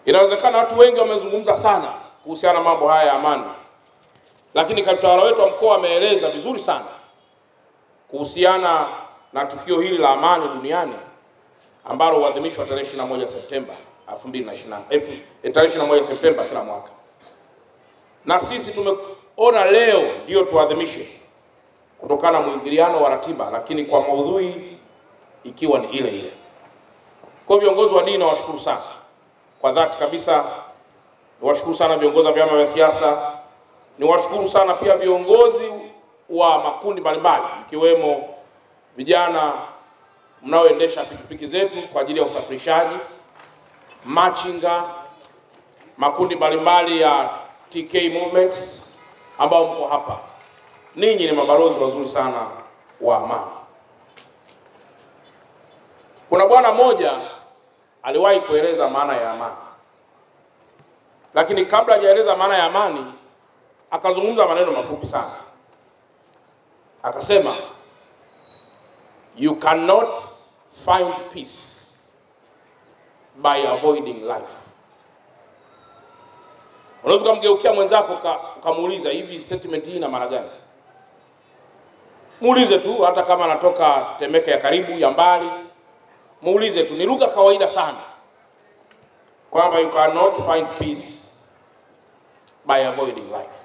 Inawezekana watu wengi wamezungumza sana kuhusiana na mambo haya ya amani, lakini katawala wetu wa mkoa ameeleza vizuri sana kuhusiana na tukio hili la amani duniani ambalo huadhimishwa tarehe 21 Septemba 2020 eh, tarehe 21 Septemba kila mwaka, na sisi tumeona leo ndio tuadhimishe kutokana na mwingiliano wa ratiba, lakini kwa maudhui ikiwa ni ile ile. Kwa viongozi wa dini nawashukuru sana kwa dhati kabisa, niwashukuru sana viongozi wa vyama vya siasa, niwashukuru sana pia viongozi wa makundi mbalimbali ikiwemo vijana mnaoendesha pikipiki zetu kwa ajili ya usafirishaji, machinga, makundi mbalimbali ya TK Movements ambao mko hapa. Ninyi ni mabalozi wazuri sana wa amani. Kuna bwana mmoja aliwahi kueleza maana ya amani, lakini kabla hajaeleza maana ya amani akazungumza maneno mafupi sana, akasema you cannot find peace by avoiding life. Unaweza ukamgeukia mwenzako uka- ukamuuliza hivi statement hii ina maana gani? Muulize tu, hata kama anatoka Temeke ya karibu ya mbali, muulize tu, ni lugha kawaida sana kwamba you cannot find peace by avoiding life.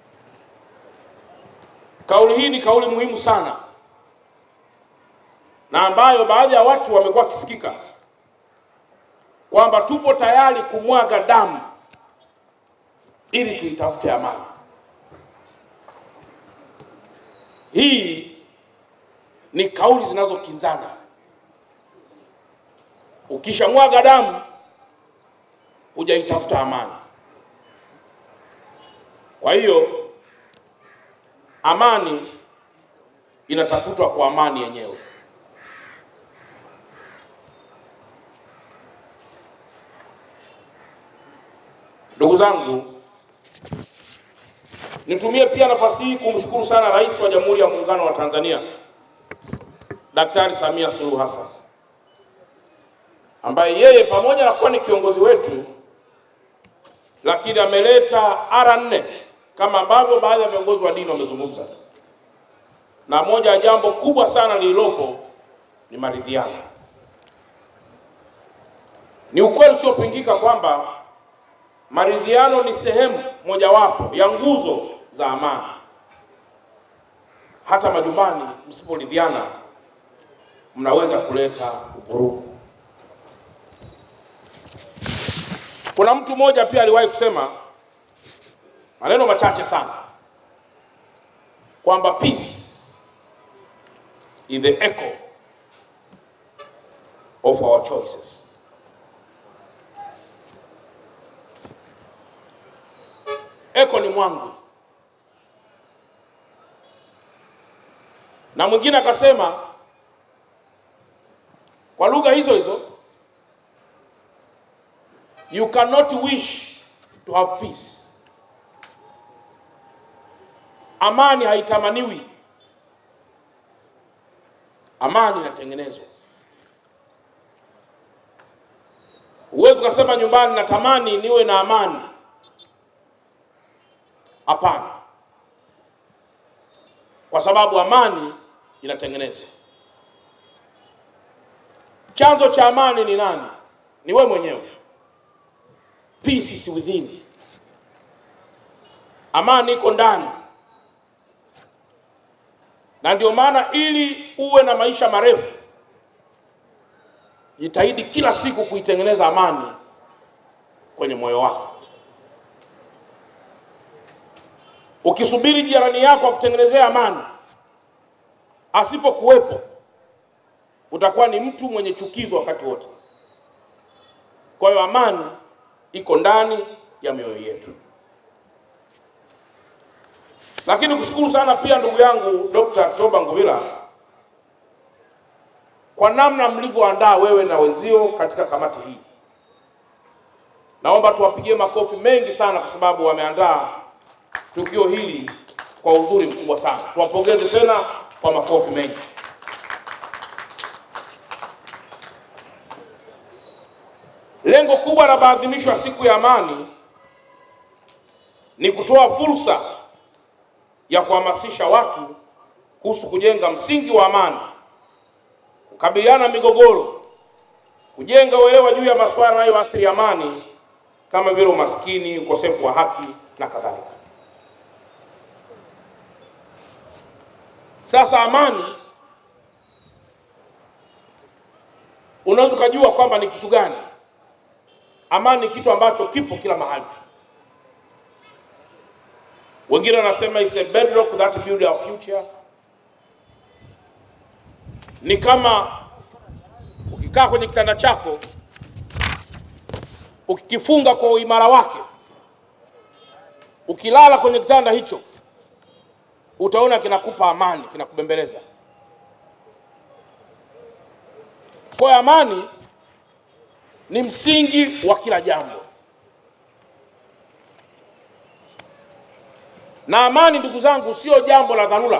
Kauli hii ni kauli muhimu sana na ambayo baadhi ya watu wamekuwa wakisikika kwamba tupo tayari kumwaga damu ili tuitafute amani. Hii ni kauli zinazokinzana. Ukishamwaga damu hujaitafuta amani. Kwa hiyo amani inatafutwa kwa amani yenyewe. Ndugu zangu, nitumie pia nafasi hii kumshukuru sana Rais wa Jamhuri ya Muungano wa Tanzania Daktari Samia Suluhu Hassan ambaye yeye pamoja na kuwa ni kiongozi wetu, lakini ameleta ara nne kama ambavyo baadhi ya viongozi wa dini wamezungumza, na moja ya jambo kubwa sana lililopo ni maridhiano. Ni ukweli usiopingika kwamba maridhiano ni sehemu mojawapo ya nguzo za amani. Hata majumbani msiporidhiana, mnaweza kuleta vurugu. Kuna mtu mmoja pia aliwahi kusema maneno machache sana kwamba peace is the echo of our choices. Eko ni mwangu. Na mwingine akasema kwa lugha hizo hizo, you cannot wish to have peace. Amani haitamaniwi, amani inatengenezwa. Huwezi ukasema nyumbani natamani niwe na amani. Hapana, kwa sababu amani inatengenezwa. Chanzo cha amani ni nani? Ni wewe mwenyewe. Peace is within. Amani iko ndani, na ndio maana ili uwe na maisha marefu, jitahidi kila siku kuitengeneza amani kwenye moyo wako. Ukisubiri jirani yako akutengenezea amani, asipokuwepo utakuwa ni mtu mwenye chukizo wakati wote. Kwa hiyo amani iko ndani ya mioyo yetu. Lakini kushukuru sana pia ndugu yangu Dr. Toba Nguvila kwa namna mlivyoandaa wewe na wenzio katika kamati hii. Naomba tuwapigie makofi mengi sana kwa sababu wameandaa tukio hili kwa uzuri mkubwa sana. Tuwapongeze tena kwa makofi mengi. Lengo kubwa la maadhimisho ya siku ya amani ni kutoa fursa ya kuhamasisha watu kuhusu kujenga msingi wa amani, kukabiliana na migogoro, kujenga uelewa juu ya masuala yanayoathiri amani kama vile umaskini, ukosefu wa haki na kadhalika. Sasa amani, unaweza ukajua kwamba ni kitu gani. Amani ni kitu ambacho kipo kila mahali. Wengine wanasema is a bedrock that build our future. Ni kama ukikaa kwenye kitanda chako ukikifunga kwa uimara wake, ukilala kwenye kitanda hicho utaona kinakupa amani, kinakubembeleza. Kwa hiyo amani ni msingi wa kila jambo, na amani, ndugu zangu, sio jambo la dharura.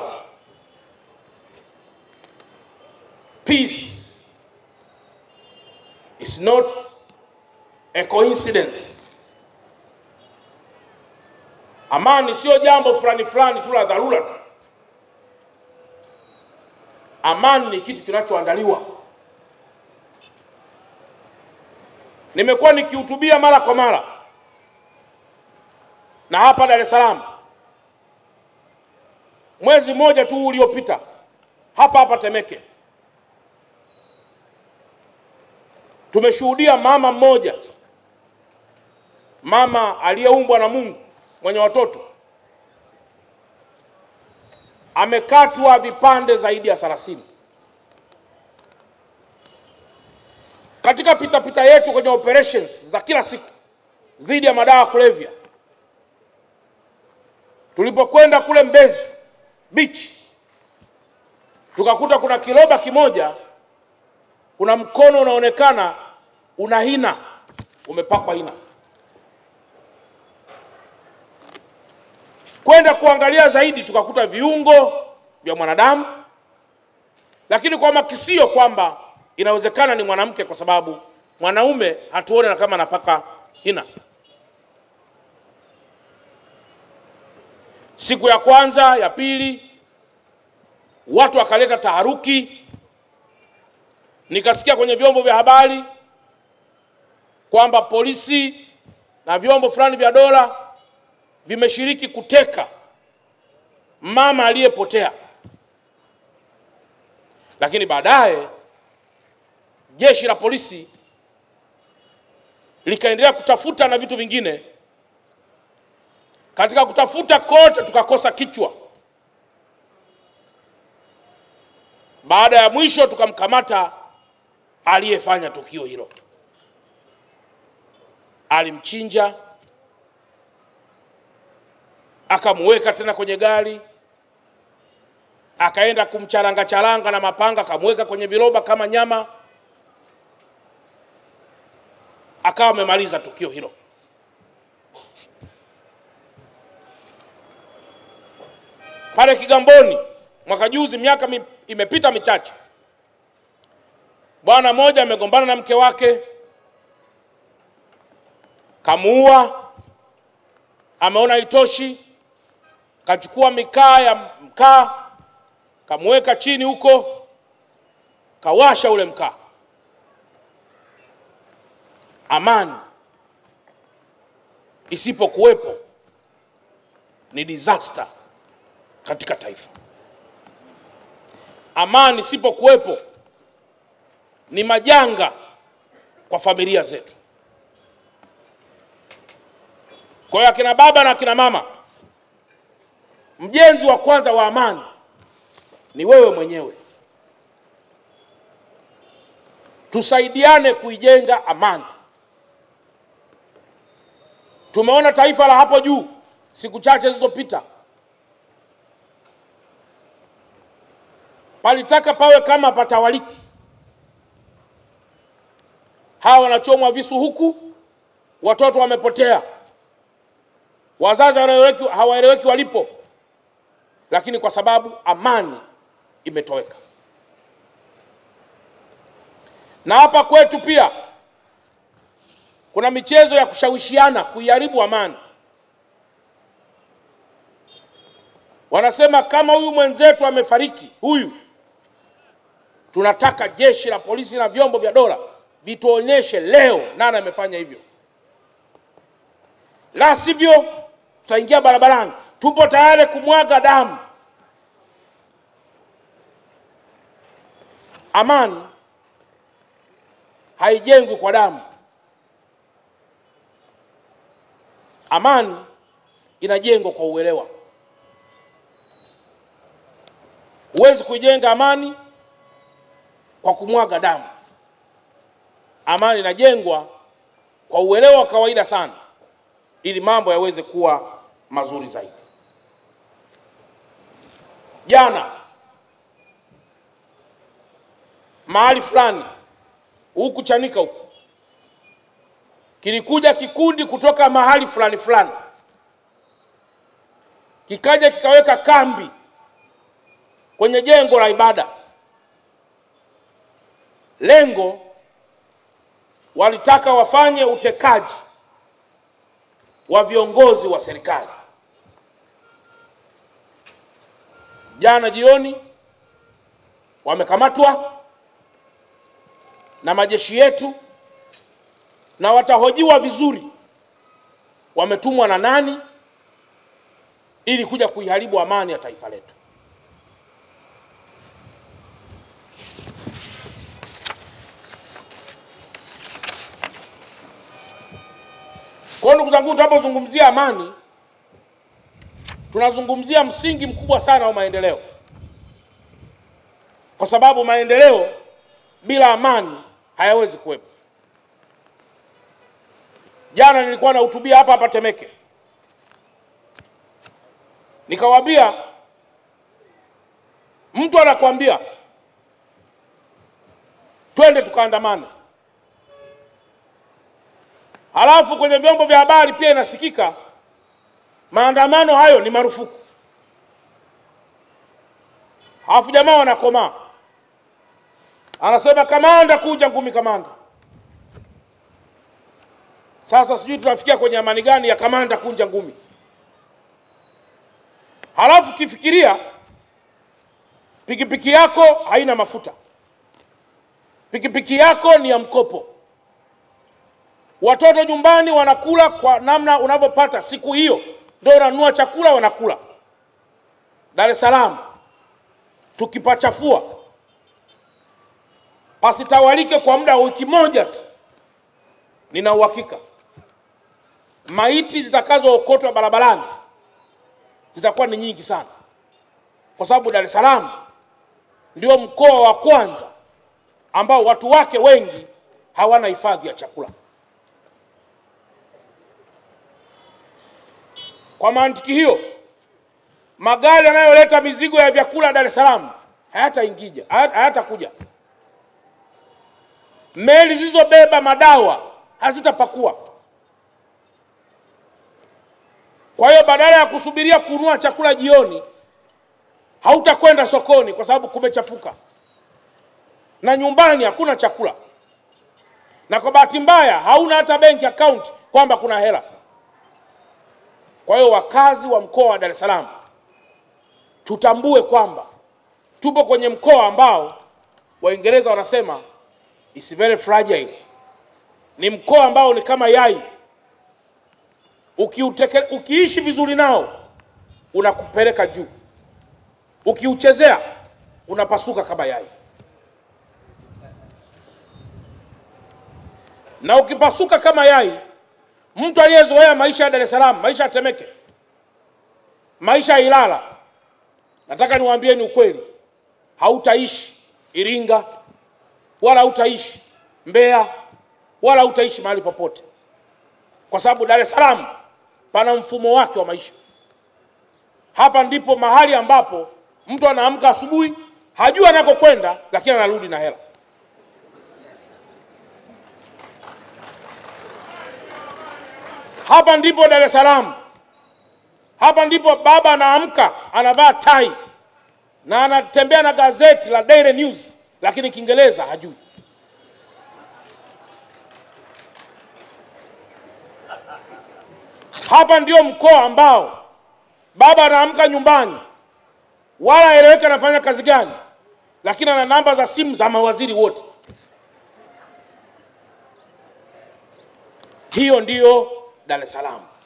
Peace is not a coincidence. Amani sio jambo fulani fulani tu la dharura tu. Amani ni kitu kinachoandaliwa. Nimekuwa nikihutubia mara kwa mara na hapa Dar es Salaam, mwezi mmoja tu uliopita, hapa hapa Temeke, tumeshuhudia mama mmoja, mama aliyeumbwa na Mungu mwenye watoto amekatwa vipande zaidi ya 30. Katika pitapita yetu kwenye operations za kila siku dhidi ya madawa ya kulevya, tulipokwenda kule Mbezi Beach tukakuta kuna kiroba kimoja, kuna mkono unaonekana una hina, umepakwa hina. Kwenda kuangalia zaidi, tukakuta viungo vya mwanadamu, lakini kwa makisio kwamba inawezekana ni mwanamke, kwa sababu mwanaume hatuone kama anapaka hina. Siku ya kwanza, ya pili, watu wakaleta taharuki, nikasikia kwenye vyombo vya habari kwamba polisi na vyombo fulani vya dola vimeshiriki kuteka mama aliyepotea, lakini baadaye jeshi la polisi likaendelea kutafuta na vitu vingine. Katika kutafuta kote tukakosa kichwa. Baada ya mwisho tukamkamata aliyefanya tukio hilo, alimchinja akamuweka tena kwenye gari, akaenda kumcharanga charanga na mapanga, akamweka kwenye viroba kama nyama, akawa amemaliza tukio hilo. Pale Kigamboni mwaka juzi, miaka mi, imepita michache, bwana mmoja amegombana na mke wake, kamuua, ameona haitoshi kachukua mikaa ya mkaa kamweka chini huko, kawasha ule mkaa. Amani isipokuwepo ni disaster katika taifa. Amani isipokuwepo ni majanga kwa familia zetu. Kwa hiyo akina baba na akina mama Mjenzi wa kwanza wa amani ni wewe mwenyewe. Tusaidiane kuijenga amani. Tumeona taifa la hapo juu siku chache zilizopita, palitaka pawe kama patawaliki. Hawa wanachomwa visu huku, watoto wamepotea, wazazi hawaeleweki walipo lakini kwa sababu amani imetoweka. Na hapa kwetu pia kuna michezo ya kushawishiana kuiharibu amani. Wanasema kama huyu mwenzetu amefariki, huyu tunataka jeshi la polisi na vyombo vya dola vituonyeshe leo nani amefanya hivyo, la sivyo tutaingia barabarani. Tupo tayari kumwaga damu. Amani haijengwi kwa damu. Amani inajengwa kwa uelewa. Huwezi kuijenga amani kwa kumwaga damu. Amani inajengwa kwa uelewa wa kawaida sana, ili mambo yaweze kuwa mazuri zaidi. Jana mahali fulani huku Chanika huku kilikuja kikundi kutoka mahali fulani fulani, kikaja kikaweka kambi kwenye jengo la ibada. Lengo walitaka wafanye utekaji wa viongozi wa serikali. Jana jioni wamekamatwa na majeshi yetu na watahojiwa vizuri, wametumwa na nani ili kuja kuiharibu amani ya taifa letu. Kwa hiyo ndugu zangu, tunapozungumzia amani, tunazungumzia msingi mkubwa sana wa maendeleo, kwa sababu maendeleo bila amani hayawezi kuwepo. Jana nilikuwa nahutubia hapa hapa Temeke, nikawaambia mtu anakuambia twende tukaandamane, halafu kwenye vyombo vya habari pia inasikika maandamano hayo ni marufuku, halafu jamaa wanakomaa, anasema kamanda, kuja ngumi kamanda. Sasa sijui tunafikia kwenye amani gani ya kamanda kunja ngumi. Halafu kifikiria pikipiki yako haina mafuta, pikipiki yako ni ya mkopo, watoto nyumbani wanakula kwa namna unavyopata siku hiyo, ndio unanunua chakula wanakula. Dar es Salaam tukipachafua pasitawalike kwa muda wa wiki moja tu, nina uhakika maiti zitakazookotwa barabarani zitakuwa ni nyingi sana, kwa sababu Dar es Salaam ndio mkoa wa kwanza ambao watu wake wengi hawana hifadhi ya chakula. Kwa mantiki hiyo, magari yanayoleta mizigo ya vyakula Dar es Salaam hayataingija, hayatakuja. Meli zilizobeba madawa hazitapakua. Kwa hiyo badala ya kusubiria kununua chakula jioni, hautakwenda sokoni kwa sababu kumechafuka, na nyumbani hakuna chakula, na kwa bahati mbaya hauna hata benki account kwamba kuna hela. Kwa hiyo wakazi wa mkoa wa Dar es Salaam tutambue kwamba tupo kwenye mkoa ambao Waingereza wanasema is very fragile, ni mkoa ambao ni kama yai Ukiuteke, ukiishi vizuri nao unakupeleka juu, ukiuchezea unapasuka kama yai, na ukipasuka kama yai, mtu aliyezoea maisha ya Dar es Salaam, maisha ya Temeke, maisha ya Ilala, nataka niwaambieni ukweli, hautaishi Iringa wala hautaishi Mbeya wala hautaishi mahali popote, kwa sababu Dar es Salaam pana mfumo wake wa maisha. Hapa ndipo mahali ambapo mtu anaamka asubuhi, hajui anakokwenda, lakini anarudi na hela. Hapa ndipo Dar es Salaam. Hapa ndipo baba anaamka anavaa tai na anatembea na gazeti la Daily News, lakini Kiingereza hajui. Hapa ndio mkoa ambao baba anaamka nyumbani, wala eleweka anafanya kazi gani, lakini ana namba za simu za mawaziri wote. Hiyo ndiyo Dar es Salaam.